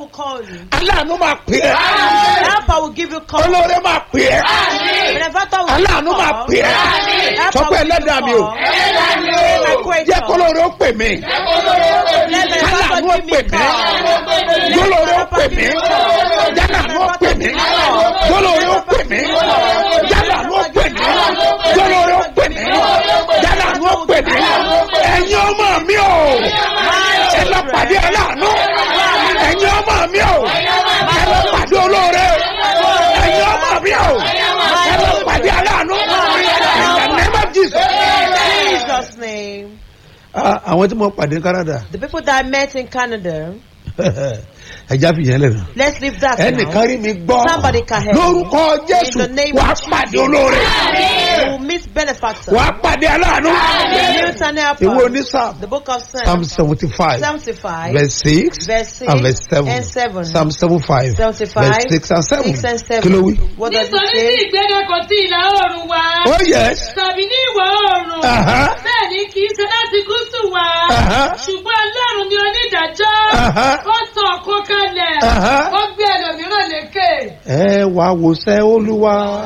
will call you. aláàánú máa pè é Helper will give you call. olóore máa pè é Benefactor will aláàánú máa call. pè é Helper sọ pé will give you ẹlẹ́dàá mi o call. My creator. jẹ́ kólóore ó pè mí Let aláàánú benefactor ó give pè me mí call. kólóore ó pè mí jálàánú ó pè mí kólóore ó pè mí jálàánú ó pè mí kólóore ó pè mí jálàánú ó pè mí ẹ̀yin ọmọ mi o ẹ lọ pàdé aláàánú ẹ̀yin ọmọ mi o ẹ lọ pàdé olóore ẹ̀yin ọmọ mi o ẹ lọ pàdé aláàánú in the name of Jesus. In Jesus' name. Ah, àwọn tí mo pàdé ní Canada The people that I met in Canada, ẹja fi yẹn lẹ́nu let's leave that now. ẹnìkan rí mi gbọ́ Somebody can help me. lórúkọ Jésù In the name wàá of pàdé olóore You will meet benefactor. wàá pàdé aláàánú Newton Helper. ìwé onísàm The book of psalm Psalms. seventy five 75. verse six Verse 6 and verse seven and 7. psalm seven five 75. verse six and seven 6 and 7. kí ló wí. What does it nítorí tí say? ìgbéga kò sí ìlà oòrùn wá oh yes tàbí ní ìwọ̀ oòrùn Aha. bẹ́ẹ̀ ni kì í ṣe láti gúúsù wá Aha. ṣùgbọ́n ọlọ́run ni onídàájọ́ Aha. ó sọ ọ̀kan kalẹ̀ Aha. ó gbé ẹlòmíràn lékè. ẹ wá wòsẹ́ olúwa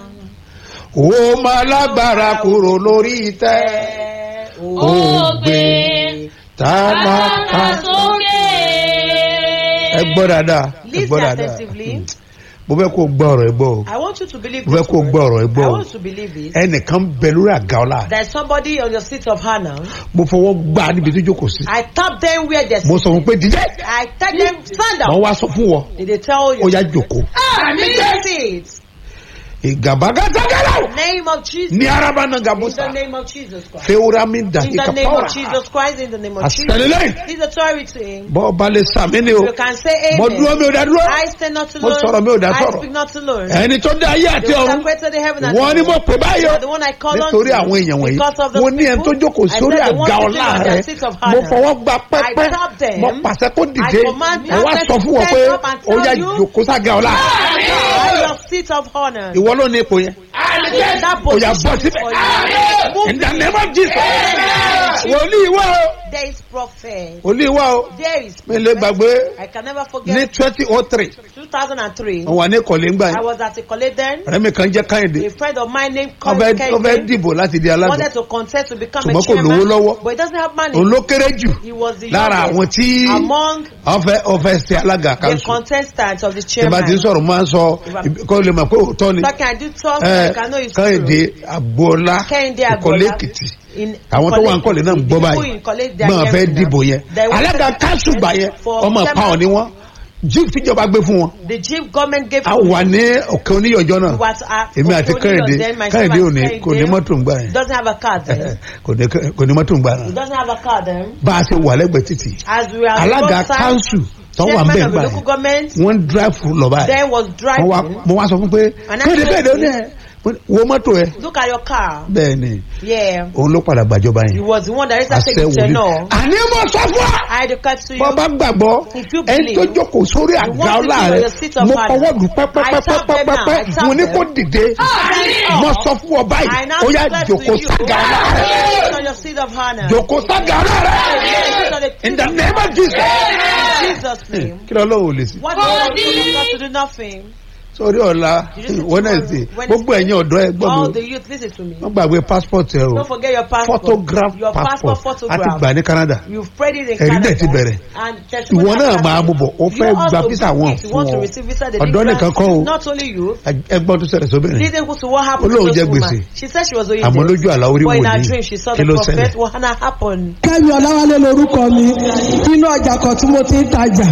ó máa lágbára kúrò lórí ìtẹ́ ó gbé tálákà. sókè. ẹ gbọ́ dáadáa ẹ gbọ́ Listen dáadáa attentively. mo fẹ́ kó o gbọ́ ọ̀rọ̀ ẹ gbọ́ o I want you to believe mo fẹ́ this kó o word. gbọ́ ọ̀rọ̀ ẹ gbọ́ I o want you to believe it. ẹnìkan bẹ lórí àga ọlá There's somebody on your seat of honor. mo fọwọ́ gbá a níbi tó jókòó sí I tap them where they're mo sọ fún pé dídẹ́ I tell them, stand wọ́n up. wá sọ fún wọ Did they tell you? ó yá jòkó Take it. ìgàbágàtàgàrà Name of Jesus. ní araba náà In gàbúsà the name of Jesus Christ. fewurami In dàtí the name kapawara of Jesus Christ. In the name of Jesus. àṣẹlélẹ́yìn His authority. bọ́ ọba lè sàmì ni o You can say mo dúró amen. mi ò dá dúró I stand not Mo alone. sọ̀rọ̀ mi ò dá I sọ̀rọ̀. speak not alone. ẹni tó dá ayé àti The one ọ̀run that created the heaven and wọ́n ní the mo earth. pè báyọ̀ You are the one I call on nítorí to. àwọn èèyàn wọ̀nyí Because of the mo ní ẹni tó people. jókòó I sórí said the one àga sitting ọlá on rẹ their seat of mo honor. fọwọ́ gba pẹ́pẹ́ I tap them. mo pàṣẹ kó dìde I command mo wá them sọ to fún wọn stand pé up and ó yá tell you. jòkó sága ọlá By your seat of honor. ìwọ ló ní ipò yẹn That ó yá position bọ́ is síbẹ̀ for you. Move in the name of Jesus wòlíì wá o There is prophet. wòlíì wá o There is mi lè prophet. gbàgbé I can never ní forget. twenty oh three 2003. wọ́n wà ní ìkọ̀lé ńgbà I yẹn was at a college then. ọ̀rẹ́ mi kan jẹ́ káyọ̀dé A friend of mine named wọ́n Colin fẹ́ wọ́n fẹ́ Kennedy dìbò láti di alága wanted to contest to become a ṣùgbọ́n kò lówó chairman, lọ́wọ́ but he doesn't have money. òun ló kéré jù He was the lára àwọn youngest tí among wọ́n fẹ́ wọ́n fẹ́ ṣe alága the kanṣu contestants of the tí bá ti ń chairman. sọ̀rọ̀ máa ń sọ kó lè mọ̀ pé òótọ́ ni So can I do talk? ẹ I can know it's káyọ̀dé true. agboola Kẹ́hìndé ìkọ̀lé Agboola. èkìtì In àwọn tó wà ń kọ̀lé náà ń gbọ́ the people báyìí in college, they are gbọ́n fẹ́ hearing now. dìbò yẹn They wanted alága to kanṣu gbà yẹn for ọmọ chairman. pàwọn ni wọ́n jíìpù tíjọba gbé fún wọn The chief government gave a wà ní òkè oníyọjọ́ náà was at èmi àti káyọ̀dé then my káyọ̀dé ò ní Kẹ́hìndé kò ní mọ́tò ń gbà yẹn doesn't have a car then. kò ní kò ní mọ́tò ń gbà He yẹn doesn't have a car then. bá a ṣe wà lẹ́gbẹ̀ẹ́ títì As we are alága outside, kanṣu tó wà ń chairman bẹ̀ of the gbà local yẹn government wọ́n ń dráìfù lọ báyìí then was wọ́n wá driving. mo wá sọ fún pé And I kéde said, kéde ó ní ẹ wo mọ́tò ẹ Look at your car. bẹ́ẹ̀ ni Yeah. òun ló padà gbàjọba He yẹn was the one that later àṣẹ take the wòlíì tenor. àní mo sọ fún wa I declare to you. bọ́ bá gbàgbọ́ If you ẹni tó believe, jókòó sórí you àga want to ọlá be on rẹ your seat of mo honor. fọwọ́ lù I tap them now, I pẹ́pẹ́pẹ́pẹ́pẹ́ tap mo ní them. kó dìde Stand mo up. sọ fún ọ báyìí I now ó yá declare to jókòó you. sága ọlá rẹ Sit on your seat of honor. jókòó sága ọlá rẹ Sit on the in seat the of name of Jesus. In Jesus' name. kí ló lọ́wọ́ ò lè sí. What do you want to do? Nothing. sórí ọ̀la wednesday gbogbo ẹ̀yin ọ̀dọ́ ẹ gbọ́ All mi the youth, listen to me. wọ́n gbàgbé passport ẹ o Don't forget your passport. photograph your passport, passport àti photograph. gbà ní Canada You've prayed it in Ẹ̀rí Canada. dẹ̀ ti bẹ̀rẹ̀. And testimony ìwọ náà has máa mú bọ̀ ó You fẹ́ also gba visa wọn if you want fún to ọ receive visa, they ọ̀dọ́ didn't nìkan grant kọ́ you. o Not only you. ẹgbọ́n tó ṣẹlẹ̀ sóbìnrin Listen to what happened Olóhùn to jẹ this woman. gbèsè. She said she was owing àmọ́ debt. lójú àlá orí But in her wòlíì dream, she saw kí the ló prophet. ṣẹlẹ̀ What had happened? kẹ́mi ọ̀làwálé lorúkọ mi nínú ọjà kan tí mo ti ń tajà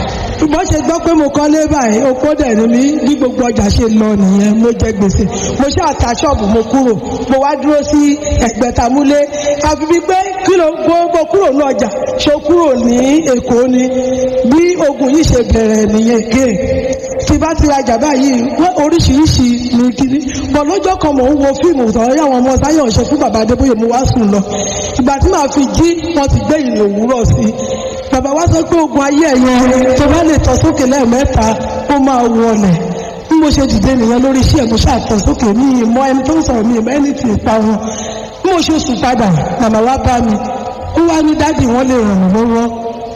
bó ṣe gbọ́ pé mo kọ́lé báyìí okó dẹ̀ ni mí bí gbogbo ọjà ṣe lọ nìyẹn mo jẹ gbèsè mo ṣáà ta ṣọ́ọ̀bù mo kúrò mo wá dúró sí ẹ̀gbẹ́tamúlé àfi bíi pé kí ló gbogbo kúrò ní ọjà ṣo kúrò ní èkó ni bí ogun yìí ṣe bẹ̀rẹ̀ nìyẹn kéè tí bá ti rajà báyìí wọ́n oríṣiríṣi ní kíní bọ̀ lọ́jọ́ kan mò ń wo fíìmù tọ́lọ́ yà wọ́n ọmọ sáyọ̀ ṣe fún bàbá adébóyè mo wá sùn lọ ìgbà tí màá fi jí wọ́n ti gbé ìrìn òwúrọ̀ sí i bàbá wa sọ pé ogun ayé ẹ̀yẹn tó bá lè tọ́ sókè lẹ́ẹ̀mẹ́ta ó máa wọlẹ̀ bí mo ṣe dìde nìyẹn lórí iṣẹ́ mo ṣàtọ̀ sókè ní ìmọ̀ ẹni tó ń sọ̀rọ̀ mi ìmọ̀ ẹni tì í pa wọn bí mo ṣe sùn padà màmá wa bá mi ó wá ní dádì wọn lè ràn mí lọ́wọ́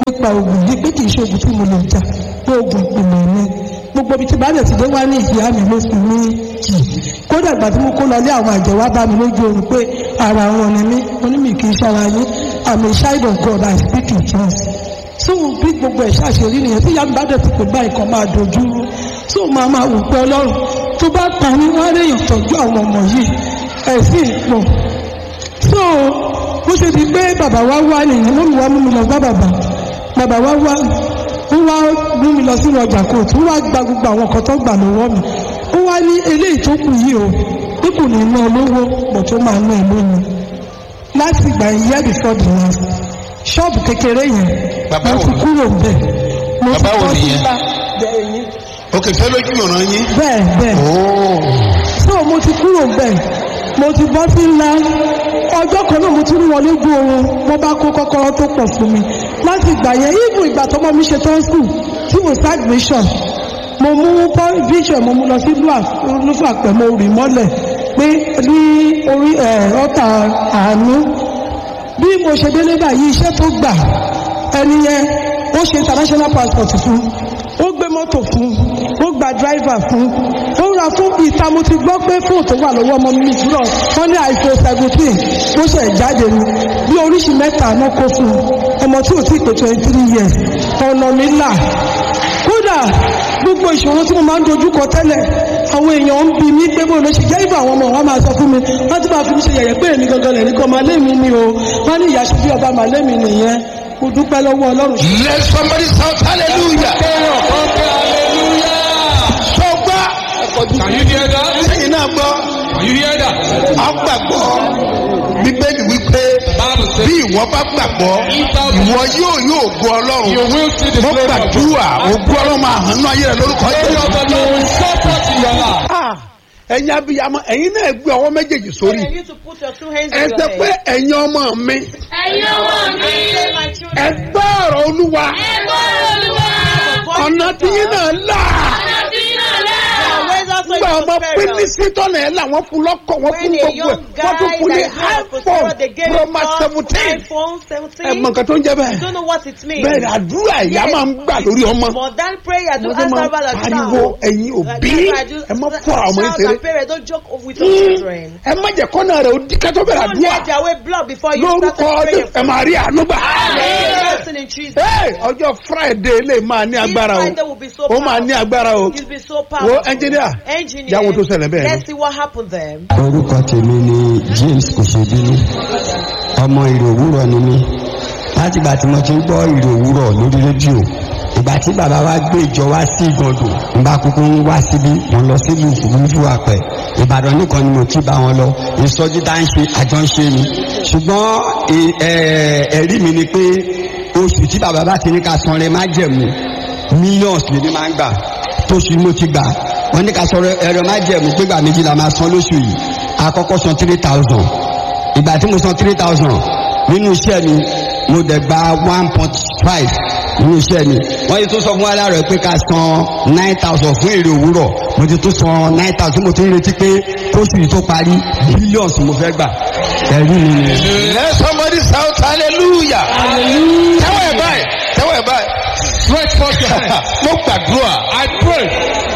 nípa oògùn yìí pé kì í ṣe oògùn tí mo lè jà pé oògùn ìpìlẹ̀ ni gbogbo ibi tí bá dẹ̀ ti dé wá ní ìyá mi ló fi mí jì kódà ìgbà tí mo kó lọ lé àwọn àjẹ́ wá bá mi lójú oorun pé ara wọn ni mí mo ní mi kì í ṣara yín àmì child of God I speak in tongues so bí gbogbo ẹ̀ ṣàṣeyọrí nìyẹn tí ìyá mi bá dẹ̀ ti pè báyìí kan máa dojú rú so máa máa wò pé ọlọ́run tó bá pa mí wá léèyàn tọ́jú àwọn ọmọ yìí ẹ̀ sì pọ̀ so bó ṣe di pé bàbá wa wá nìyẹn mọ́mi wá mú mi lọ bá bàbá bàbá wa wá ó wá mú mi lọ sínú ọjà kóòtù ó wá gba gbogbo àwọn nǹkan tó gbà lọ́wọ́ mi ó wá ní eléyìí tó kù yìí o bí kò ní ná lówó pọ̀ tó máa ná ẹ lónìí láti ìgbà year before the last ṣọ́ọ̀bù kékeré yẹn Bàbá mo wo ti ni? kúrò bẹ́ẹ̀ mo ti Bàbá wo bọ́ sí nìyẹn? ńlá bẹ́ẹ̀ yín ok fẹ́ lójú ìran yín. bẹ́ẹ̀ bẹ́ẹ̀ ooo so mo ti kúrò bẹ́ẹ̀ mo ti bọ́ sí ńlá ọjọ́ kan náà mo ti rí wọn lójú oorun wọ́n bá kó kọ́kọ́rọ́ tó pọ̀ fún mi láti ìgbà yẹn even ìgbà tọ́mọ mi ṣe tán school tí mo sí admission mo mú pọ́- vision mo mú lọ sí lúfà pẹ̀ mo rì mọ́lẹ̀ pé ní orí ẹ̀ ọ́tà àánú bí mo ṣe délé báyìí iṣẹ́ tó gbà ẹni yẹn ó ṣe international passport fún ó gbé mọ́tò fún ó gba driver fún ó ra fún ìta mo ti gbọ́ pé fóònù tó wà lọ́wọ́ ọmọ mi jùlọ wọ́n ní iphone seventeen ó ṣe jáde ni bí oríṣi mẹ́ta náà kó fún un ọmọ tí ò tí ì pé twenty three years ọ̀nà mi là kódà gbogbo ìṣòro tí mo máa ń dojú kọ tẹ́lẹ̀ àwọn èèyàn ń bi mí pé bó ló ṣe jẹ́ ìbò àwọn ọmọ wọn máa sọ fún mi wọ́n ti máa fi mí ṣe yẹ̀yẹ́ pé èmi gangan lẹ̀ ní kọ́ màálé mi ni o wọ́n ní ìyá ṣe bí ọba màálé mi nìyẹn mo dúpẹ́ lọ́wọ́ ọlọ́run let somebody shout hallelujah. sọ gbá Can you hear that? sẹ́yìn náà gbọ́ Can you hear that? a gbàgbọ́ bíbélì wípé Bible says bí ìwọ bá gbàgbọ́ ìwọ yóò yóò gbọ́ you ọlọ́run will see the mo glory of God. gbàdúrà ògùn ọlọ́run máa hàn ní ayé rẹ lórúkọ Glory of jésù. the Lord will show forth in your life. Ah, ẹ̀yin abiyamọ ẹ̀yin náà gbé ọwọ́ méjèèjì sórí And you to put your two hands ẹ on sẹ your pé head. ẹ̀yin ọmọ mi ẹ̀yin ọmọ mi Say, my ẹ children, gbọ́ ọ̀rọ̀ olúwa ẹ̀gbọ́n olúwa ọ̀nà tí yín náà là ọ̀nà tí náà lẹ́. your ways also nígbà is ọmọ prosperous. pínísì tọ́nà ẹ̀ là wọ́n fún lọ́kọ̀ wọ́n fún When a gbogbo ẹ̀ young wọ́n tún guy fún ní that is not iphone prosperous, they gave pro him max some seventeen iPhone ẹ 17. mọ nǹkan tó ń jẹ You bẹ́ẹ̀ don't know what it means. bẹ́ẹ̀ ni àdúrà ìyá Yes. máa ń gbà lórí ọmọ More than prayer to mo ti answer máa about a pariwo child. ẹ̀yin òbí ẹ má fọ́ àwọn ọmọ yín Child ṣeré and parents don't joke with your children. ẹ má jẹ́ kọ́nà rẹ̀ ó di kátó bẹ̀rẹ̀ Don't àdúrà let their way block before you lórúkọ start praying. ẹ máa rí àánú gbà. Blessing in Jesus. Hey, ọjọ́ friday lè máa ní agbára This Friday will o be so ó máa ní powerful. agbára o It will be so wo powerful. engineer Engineer. jáwó tó ṣẹlẹ̀ bẹ́ẹ̀ Let's ni. see what happened then. orúkọ tèmi ni james kòṣèbínú ọmọ ìrò òwúrọ̀ ni mí láti ìgbà tí mo ti ń gbọ́ ìrò òwúrọ̀ lórí rédíò ìgbà tí bàbá wa gbé ìjọ wá sí ìgàndò ń bá kúkú ń wá síbí mo lọ sílùú ìfúrúfú àpẹ ìbàdàn nìkan ni mo ti bá wọn lọ ìsọjí tá ń ṣe àjọ ń ṣe ni ṣùgbọ́n ẹ- ẹ- ẹ̀rí mi ni pé oṣù tí bàbá bá ti ní ká san rẹ má jẹ̀mú millions lèmi máa ń gbà tóṣù mo ti gbà wọ́n ní ká sọ̀rọ̀ ẹ̀rọ má jẹ̀mú pé gbà méjì la máa san lóṣù yìí àkọ́kọ́ san three thousand ìgbà tí mo san three thousand nínú iṣẹ́ mi mo dẹ̀ gba one point five nínú iṣẹ́ mi wọ́n yìí tún sọ fún aláàrẹ̀ pé ká san nine thousand fún èrè òwúrọ̀ mo ti tún san nine thousand mo ti ń retí pé kóṣù yìí tó parí billions mo fẹ́ gbà ẹ̀rí mi ni. let somebody shout hallelujah tẹ́wọ̀ ẹ̀ báyìí tẹ́wọ̀ ẹ̀ báyìí Stretch forth your hand. mo gbàdúrà I pray.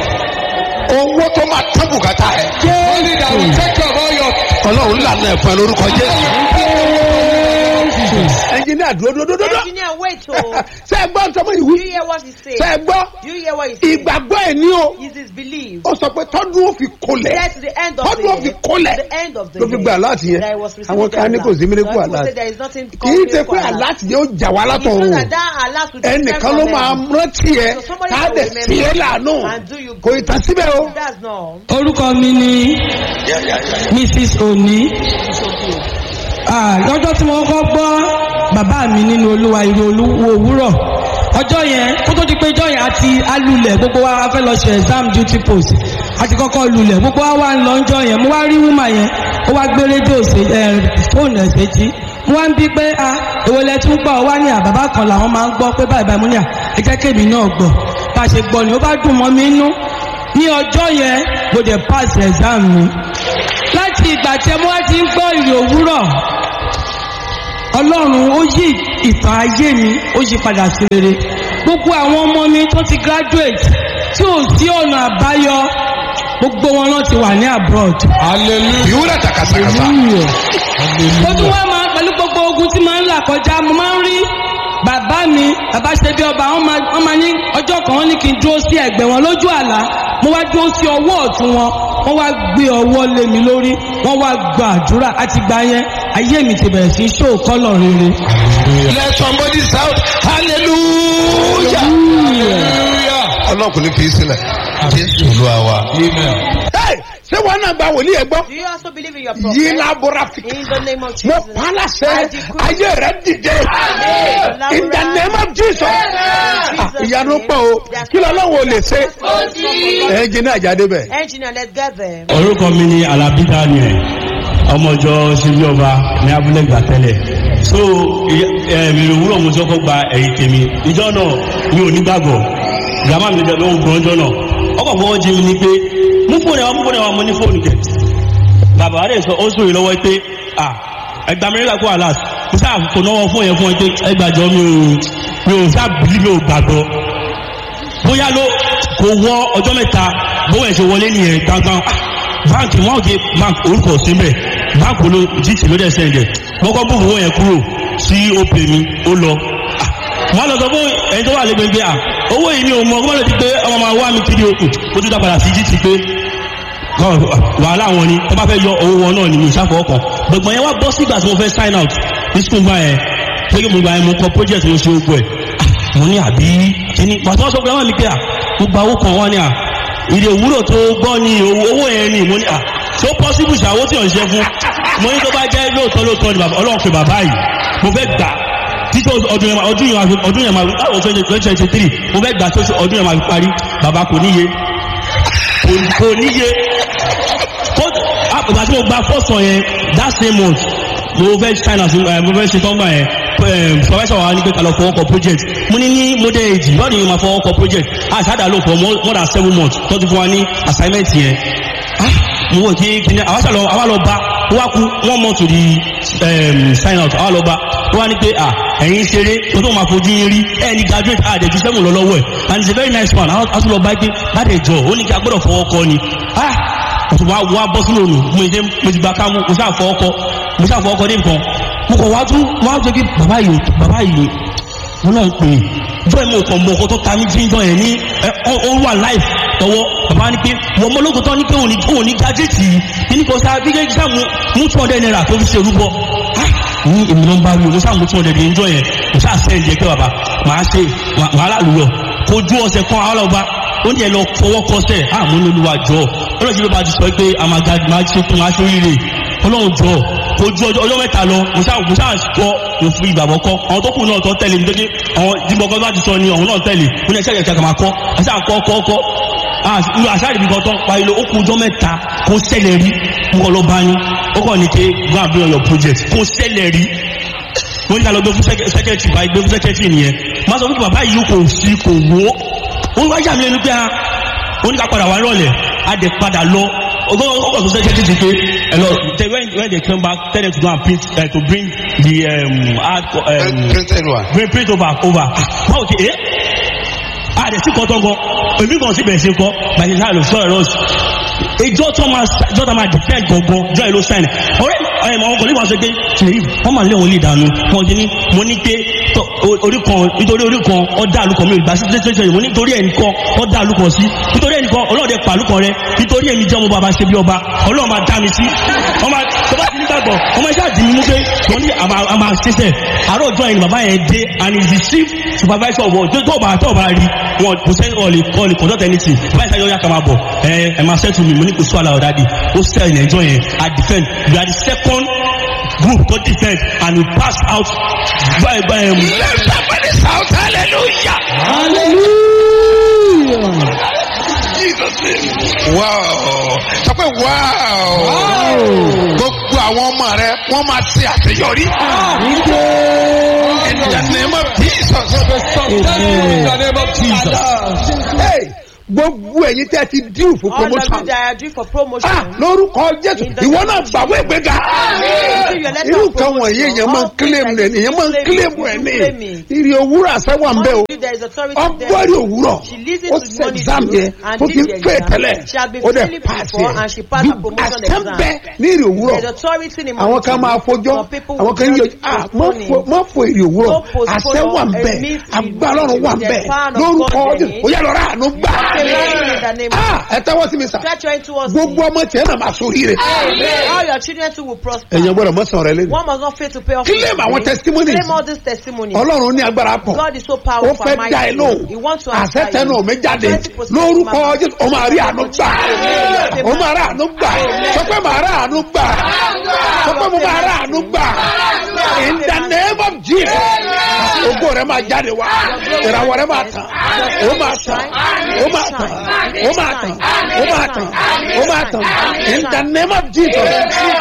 owó tó máa tán bùkátà ẹ̀ Only that will take care of all your ọlọ́run lànà ẹ̀fọn lórúkọ jésù engineer dúró dúró dúró dúró Engineer, wait oh. ṣe é gbọ́ ntọ́mọ Do ìwú you hear what he said? ṣe é gbọ́ Do you hear what he said? ìgbàgbọ́ ẹ̀ ní o Is his belief. ó sọ pé tọ́dún ó fi kolẹ̀ That's the end of tọ́dún ó fi the kolẹ̀ the end of the ló fi day. gba aláàtì yẹn That he was receiving àwọn kan ní the kò sí alert. mílíkù Some people aláàtì say there is nothing kì í called ṣe pé miracle alert. aláàtì yẹn ó jà wá It's látọ̀ not o that that alert will descend ẹnìkan from ló heaven. máa rántí ẹ So somebody ká will dẹ̀ remember sí ẹ láàánú and do you kò ì tán síbẹ̀ o. That's not. orúkọ mi ni mrs oni Ah, lọ́jọ́ tí mo kọ́ gbọ́ bàbá mi nínú olúwa ìró olúwo òwúrọ̀ ọjọ́ yẹn kó tó di pé ọjọ́ yẹn àti alulẹ̀ gbogbo wa fẹ́ lọ ṣe exam duty post àti kọ́kọ́ lulẹ̀ gbogbo wa wá ń lọ ọjọ́ yẹn mo wá rí wúmà yẹn ó wá gbé rédíò ṣe ẹ fóònù ẹ̀ ṣèjì mo wá ń bí pé a èwo lẹ tún gbọ́ ọ wá ní àbábá kan làwọn máa ń gbọ́ pé báyìí báyìí mo ní à ẹ jẹ́ kémi náà gbọ́ bá a ṣe gbọ́ ni ó bá dùn mọ́ mi nú ní ọjọ́ yẹn mo dẹ̀ pass exam mi láti ìgbà tí mo wá ti ń gbọ́ ìrì òwúrọ̀ ọlọ́run ó yí ìtàn ayé mi ó yí padà sí rere gbogbo àwọn ọmọ mi tó ti graduate tí ò sí ọ̀nà àbáyọ gbogbo wọn náà ti wà ní abroad. Hallelujah. ìwúrà takasakasa. mo tún wá máa pẹ̀lú gbogbo ogun tí máa ń là kọjá mo máa ń rí bàbá mi bàbá ṣe bí ọba wọn máa wọn máa ní ọjọ́ kan wọn ní kí n dúró sí ẹ̀gbẹ́ wọn lójú àlá mo wá dúró sí ọwọ́ ọ̀tún wọn wọ́n wá gbé ọwọ́ lé mi lórí wọ́n wá gba àdúrà àti gbà yẹn ayé mi ti bẹ̀rẹ̀ sí í ṣó kọ́lọ̀ rere. let somebody shout hallelujah. Hallelujah. ọlọ́kùnrin fi í sílẹ̀ jésù olúwa wa. Amen. Hey, ṣé wọn náà gba wòlíì ẹ gbọ́. Do you also believe in your yìí prophet? lábúra fi. In the name of mo Jesus. pa á láṣẹ I decree. ayé rẹ dìde. in the name of jesus. Ah, ìyanu pọ̀ o kí lọ́lọ́wọ́ lè ṣe. ẹnjìnì àjáde bẹ̀. Engineer, let's get there. orúkọ mi ni alabi daniel ọmọjọ ṣíbí ọba ní abúlé gbà tẹ́lẹ̀ so ẹ̀mí òwúrọ̀ mo ti kọ́kọ́ gba ẹ̀yìn tèmi ìjọ náà mi ò ní gbàgbọ́ ìyàmá mi lọ́wọ́ gbọ́n ọjọ́ náà ọkọ̀ fọwọ́ jí mi ní pé mú fóònù ẹ̀wọ̀n mú fóònù ẹ̀wọ̀n mo ní fóònù kẹ̀ bàbá rẹ̀ sọ ó sòrè lọ́wọ́ pé à ẹgbà mi nígbà kó àlàs mo sáà kò náwó fún yẹn fún ẹ pé ẹgbàjọ mi ò mi ò sáà bìlí mi ò gbàgbọ́ bóyá ló kò wọ ọjọ́ mẹ́ta bówó ẹ̀ ṣe wọlé nìyẹn gbangban báńkì wọn ò gé báńkì orúkọ síbẹ̀ báńkì ló gt ló dẹ̀ sẹ́ndẹ̀ wọ́n kọ́ bóòwò yẹn kúrò sí opè mi ó lọ. wọ́n lọ sọ fún ẹni tó wà lẹ́gbẹ̀ẹ́ à owó yìí ni òun mọ̀ kó má lọ ti pé ọmọ máa wá mi kiri òkú ó tún dá padà sí gt pé wàhálà wọn ni wọ́n bá fẹ́ yọ owó wọn náà ní mi ìṣàfọ̀ ọkàn gbọ̀ngbọ̀n yẹn wá bọ́ sígbà tí mo fẹ́ sign out ní school gbà yẹn pé kí mo gbà yẹn mo kọ project mo ṣe ogun ẹ̀ mo ní àbí kíní pàtó wọn sọ pé wọn ní pé à mo gba owó kan wọn ní à ìdè òwúrò tó gbọ́ ní owó owó yẹn ni mo ní à tó possible ṣàwó tí ò ń ṣe fún mo ní tó bá jẹ́ lóòótọ́ lóòótọ́ ni bàbá ọlọ́run pe bàbá yìí mo fẹ́ gbà títí ọdún yẹn máa ọdún yẹn máa ọdún yẹn máa láwọn twenty twenty three mo fẹ́ gbà tó ọdún yẹn máa fi parí bàbá kò níye kò- kò níye kó- ah, ìgbà tí mo gba first one yẹn that same month mo fẹ́ china sí ẹ mo fẹ́ ṣe tọ́gbà yẹn ẹ professor wa ní pé kalọ̀ fọwọ́ kọ project mo ní ní model age lọ́ọ̀dì yìí máa fọwọ́ kọ project àṣàdà ló fọ more more than seven months tó ti fún wa ní assignment yẹn ah mo wò kí kí ni àwa ṣàlọ àwa lọ bá ó wá kú one month to the um, sign out àwa lọ bá ó wá ní pé ah ẹ̀yin ṣeré o tó máa fojú yín rí ẹ̀ ní graduate ah dẹ̀ ju seven lọ lọ́wọ́ ẹ̀ and it's a very nice man a tún lọ bá pé bá dẹ̀ jọ ó ní kí a gbọ́dọ̀ fọwọ́ kọ ni ah òtún wa wá bọ́ sínú òòlù mo ṣe mo ti gba ká mo ṣáà fọ ọkọ mo ṣáà fọ ọkọ dé nǹkan mo kàn wá tún wá jẹ́ kí bàbá yìí bàbá yìí wọn náà ń pè é jọ́ ìmọ̀ ọkàn mọ̀ ọkọ tó ta mí jíjọ yẹn ní ẹ, ó ó wà láì tọwọ́ bàbá ní pé wọ́n mọ ológun tó ní pé òun ní òun ní gájẹ́tì yìí kíní kan sáà bí gẹ́gẹ́ sáà mú mú two hundred naira tó fi ṣe rúbọ Ah, ní èmi ló ń bá wí o mo sáà mú two hundred yẹn jọ yẹn mo sáà sẹ́yìn jẹ́ pé bàbá màá ṣe wàhálà lùyọ̀ kojú ọ̀sẹ̀ kan àwọn ọba ó ní ẹ lọ fọwọ́ kọsẹ̀ àmú ní olúwa jọ ọlọ́run ló bá ti sọ pé a máa ga máa ṣe fún aṣọ rírè ọlọ́run jọ kojú ọjọ́ ọjọ́ mẹ́ta lọ mo ṣáà mo ṣáà kọ́ mo fi ìgbàgbọ́ kọ́ àwọn tó kù náà tó tẹ̀lé mi tó dé àwọn dìbọ̀kọ́ bá ti sọ ni ọ̀hún náà tẹ̀lé mo ní ẹ̀ṣẹ́ ìyẹ̀kẹ́ kà máa kọ́ ẹ̀ṣẹ́ àkọ́ kọ́ kọ́ àṣàrìbí kan tán pa ilé ó kú ọjọ́ mẹ́ta kó ṣẹlẹ̀ rí mo kọ́ lọ bá yín ó kọ́ ní ké go and bring your project kó ṣẹlẹ̀ rí mo ní ká lọ gbé fún sẹ́kẹ̀tì báyìí gbé fún sẹ́kẹ̀tì nìyẹn má sọ fún bàbá yìí kò sí kò wó ó wá yà mí lẹ́nu pé a ó ní ká padà wá rọ̀lẹ̀ a dẹ̀ padà lọ ọgọ́ ọgọ́ tó sẹ́kẹ̀tì ti pé ẹ lọ they when when they come back tell them to go and print uh, to bring the um, hard co- um, printed one. bring print over over báwo ti ẹ a dẹ̀ sí kọ́tọ́ gan èmi kan sì bẹ̀rẹ̀ sí kọ́ bàtí sáà lọ sọ̀rọ̀ lọ́sì ìjọ tó máa ìjọ tó máa defend gangan jọ ìlú sign ọ̀rẹ́ ẹ̀ àwọn kan nípa sọ pé ṣèlérí wọ́n máa lé wọn lè dànù wọn ti ní mo ní pé tọ, o- orí kan nítorí orí kan ọ̀dà àlùkò mi ò gbà sí tẹ́tẹ́ yìí mo ní nítorí ẹnìkan ọ̀dà àlùkò sí nítorí ẹnìkan ọlọ́ọ̀dẹ pàlùkọ rẹ nítorí èmi jẹ́ ọmọ bàbá ṣe bí ọba ọlọ́ọ̀ máa dá mi sí ọmọ tó bá ti nígbàgbọ́ ọmọ iṣẹ́ àdìmí mú pé wọ́n ní àmà àmà ṣiṣẹ́ àárọ̀ ọjọ́ ẹni bàbá yẹn dé and he is the chief supervisor of all tó tó bá tó bá rí wọn kò sẹ́ni ọ̀lẹ̀ ọ̀lẹ̀ conduct anything báyìí sáyọ́ yà kà máa bọ̀ ẹ ẹ máa settle mi mo ní kò sọ àlà ọ̀dà di ó sell ní ẹjọ́ yẹn i defend we are the second group to defend and we pass out by by um, let somebody shout hallelujah. Jesus name. wow sọ pé wow. gbogbo àwọn ọmọ rẹ wọ́n máa ṣe àṣeyọrí. in the name of Jesus. In the name of Jesus. Hey, gbogbo ẹ̀yin tẹ́ ti díù fún All of you promotion that are due for promotion. ah lórúkọ jésù In the ìwọ name náà of gbàgbé ìgbéga Receive your letter irú of nǹkan wọ̀nyí promotion. èèyàn máa ń All kílèmù things rẹ̀ that èèyàn máa ń you kílèmù claim, rẹ̀ you ní claim it. ìrì òwúrọ̀ àṣẹwà ń bẹ́ o Only there is authority ọgbọ́rì there. òwúrọ̀ She listens ó to ṣe money exam due yẹn and tó did ti the fẹ́ exam. tẹ́lẹ̀ She had been ó dẹ̀ failing pass before yẹn and she passed her promotion àṣẹ ń exam. bẹ ní ìrì òwúrọ̀ There is authority in àwọn kan máa fojọ́ Some people àwọn will kan yíyọ just ah postpone mọ it. mọ fo èrè òwúrọ̀ Don't postpone àṣẹ wà ń or bẹ admit it. agbára ọ̀run wà ń bẹ The power of lórúkọ God in Jésù it. ó yà lọ́ra àánú gbà in the name of ah ẹ tẹ́wọ́ sí mi sà Stretch your hand towards gbogbo me. ọmọ tiẹ̀ náà máa sórí rẹ̀ All your children too will prosper. èèyàn gbọ́dọ̀ mọ̀ sàn rẹ lẹ́nu One must not fail to pay off. Claim his àwọn debt. testimonies. Claim all these testimonies. ọlọ́run ní agbára pọ̀ God is so ó powerful. fẹ́ and dá ẹ mighty. lóhùn He wants to àṣẹ answer tẹnu you. mi jáde 20% lórúkọ mama. Jésù ó máa rí àánú gbà ó máa rí àánú gbà sọ pé màá rí àánú gbà sọ pé mo máa rí àánú gbà in the name of Jesus ògo rẹ máa jáde wá ìràwọ̀ rẹ máa tàn ó máa tàn ó máa tàn ó máa tàn ó máa tàn ó máa tàn in the name of Jesus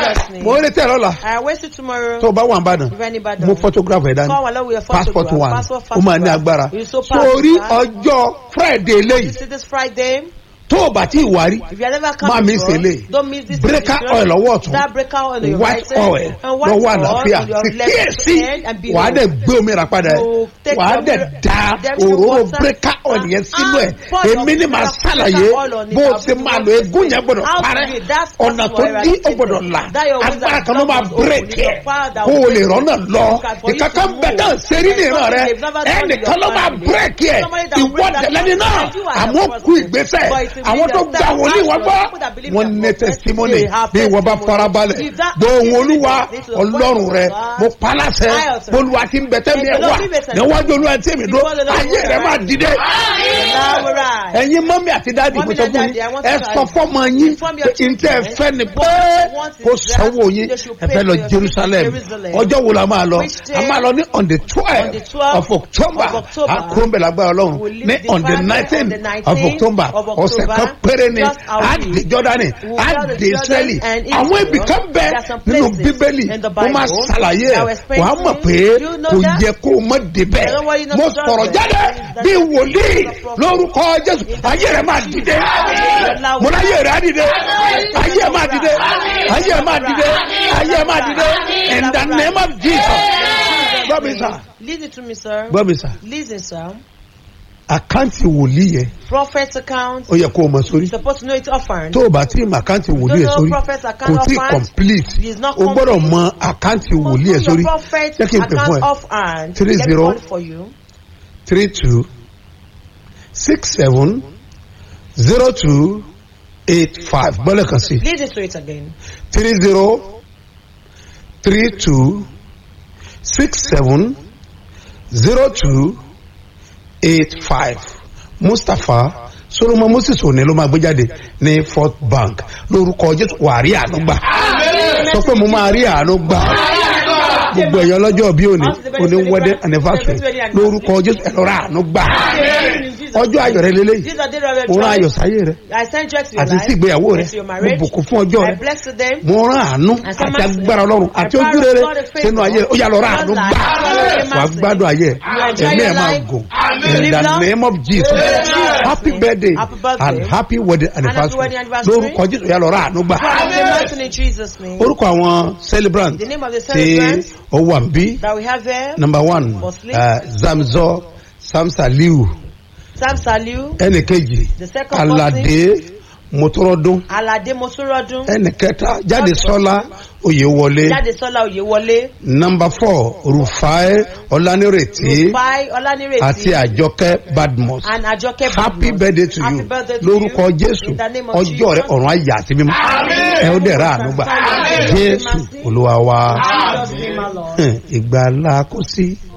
mo ń retí ẹ lọ́la I wait till tomorrow. tó o bá wà ń bàdàn If anybody mo photograph ẹ dání Come along with your passport photograph. one Passport ó máa ní photograph. agbára It's so sórí powerful. ọjọ́ friday You eléyìí see this Friday. tó o bá tí ì wárí If you have never come Má miss before, eléyìí. don't miss this. breaker edition. oil ọwọ́ ọ̀tún That breaker oil on your white right hand, oil and white lọ́wọ́ oil àlàáfíà on your sì left kíyèsí hand and below. wàá dẹ̀ gbé omi rà padà ẹ̀ You take wàá your dẹ̀ mirror- da There is no òróró water. breaker oil yẹn sínú ẹ̀ And pour your èmi ni màá breaker ṣàlàyé oil on it. bó o I'll ti be máa the lo one to egún yẹn say. gbọ́dọ̀ How to parẹ́ do it? That's ọ̀nà what tó you are dí ó eradicated. gbọ́dọ̀ là That your wisdom agbára kan ló máa is open. bírèkì ẹ̀ Your power that kó o will lè break rọ́nà it. lọ For you to ìkankan move. bẹ́ẹ̀ náà ṣerí ní ìran rẹ They've never done in ẹnìkan your ló máa family. bírèkì ẹ̀ Somebody that ìwọ break that tẹ̀lẹ́ni náà and you are àmọ́ the kú person. ìgbésẹ̀ But if you àwọn believe tó that gba that wòlíì wọn gbọ́ people that believe wọn that ní prophet, testimony they have bí ìwọ bá testimony. farabalẹ̀ If that- gbóhùn olúwa This is the ọlọ́run voice of rẹ God. mo paláṣẹ I authorize. bolúwa ti ń bẹ tẹ́mi ẹ̀ And the wá Lord give us a- níwájú olúwa tí èmi dúró Before the Lord ayé will rẹ máa arise. dìde Now we're right. ẹ̀yin mọ́mí àti dáàdì mo Mọ́mí sọ and fún daddy, I yín want ẹ to sọ advise fọ́mọ yín Inform your pé ntẹ́ ẹ children fẹ́ ni what pé you want is kó that sanwó yín they should ẹ pay fẹ́ lọ for your Jerusalem Jerusalem. ọjọ́ wo la máa lọ Which day? a máa lọ ní on the On the twelve 12th of October of October. àkúròmbẹ̀ lágbára ọlọ́run We'll leave ní the on the Father nineteen on the of 19th October of ọ̀sẹ̀ October. kan péré ni Just a á week. dé Jọ́dánì We'll á tell the dé Jordan Israeli and àwọn Israel. ibì kan bẹ There are some nínú places bíbélì in the mo máa Bible ṣàlàyé that ẹ̀ were explained wàá to mọ̀ you. pé You know kò that? yẹ kó o mọ̀ débẹ̀ You know what you know mo to sọ̀rọ̀ do? jáde That's bí the wòlíì prophet. lórúkọ Jésù ayé rẹ̀ máa dìde mo láyé rẹ̀ á dìde ayé ẹ̀ máa dìde ayé ẹ̀ máa dìde ayé ẹ̀ máa dìde in the name of Jesus gbọ́ mi sà Listen to me, sir. gbọ́ mi sà Listen, sir. àkáǹtì wòlíì yẹn Prophet's account. ó yẹ kó o mọ̀ sórí You're supposed to know it's offering. tó o bá tí ì mọ àkáǹtì wòlíì yẹn sórí kò tí ì complete It's not o gbọ́dọ̀ complete. mọ àkáǹtì wòlíì yẹn Your sórí prophet jẹ́ kí n pè fún account ẹ offhand. Three Let me zero. call it for you. three two six seven zero two eight five gbọ́dọ̀ kan sí Listen to it again. three zero three two six seven zero two eight five mustapha solomon moses òní ló máa gbé jáde ní fort bank lórúkọ jésù wà á rí àánú gbà sọ pé mo máa rí àánú gbà gbogbo ẹ̀yọ́ lọ́jọ́ bí òní òní wedding anniversary lórúkọ jésù ẹ̀rọ rà àánú gbà ọjọ́ ayọ̀ rẹ lélẹ́yìí These are the days of mo rán ayọ̀ joy. sáyé rẹ I send joy to your àti life. sí ìgbéyàwó rẹ and to your mo marriage. bùkún fún ọjọ́ I rẹ bless to them. mo rán àánú And some àti mercy. agbára ọlọ́run àti I ojú rere promise God a favor. sínú ayé rẹ ó yà lọ rán àánú Not gbà like- wà á gbádùn ayé You enjoy ẹ̀mí ẹ̀ your máa life. gùn Live in the long. name of Jesus Jesus' happy name. birthday Happy birthday. and happy wedding anniversary wedding anniversary. lórúkọ Jésù ó yà lọ rán àánú gbà Father, the blessing in Jesus' name. orúkọ àwọn celebrant The name of the tí celebrants ó wà ń bí that we have here. number one Muslim. uh, zamzọ samsaliu Sam Saliu. ẹnì kejì The second alade motorodo Alade Mosurodun. ẹnì kẹta jáde-sọlá oyèwọlé Jadesola Oyewole. number four rufai ọlánírètí Rufai Olanireti. àti àjọkẹ́ badmus And Ajoke happy Badmus. birthday to Happy you birthday to lórúkọ you. jésù In the name of ọjọ́ rẹ Jesus. ọ̀run ayé àti mímọ́ ẹ ó dẹ̀ ra àánú gbà jésù olúwa wa Jesus name, our Lord. ìgbàlá kò sí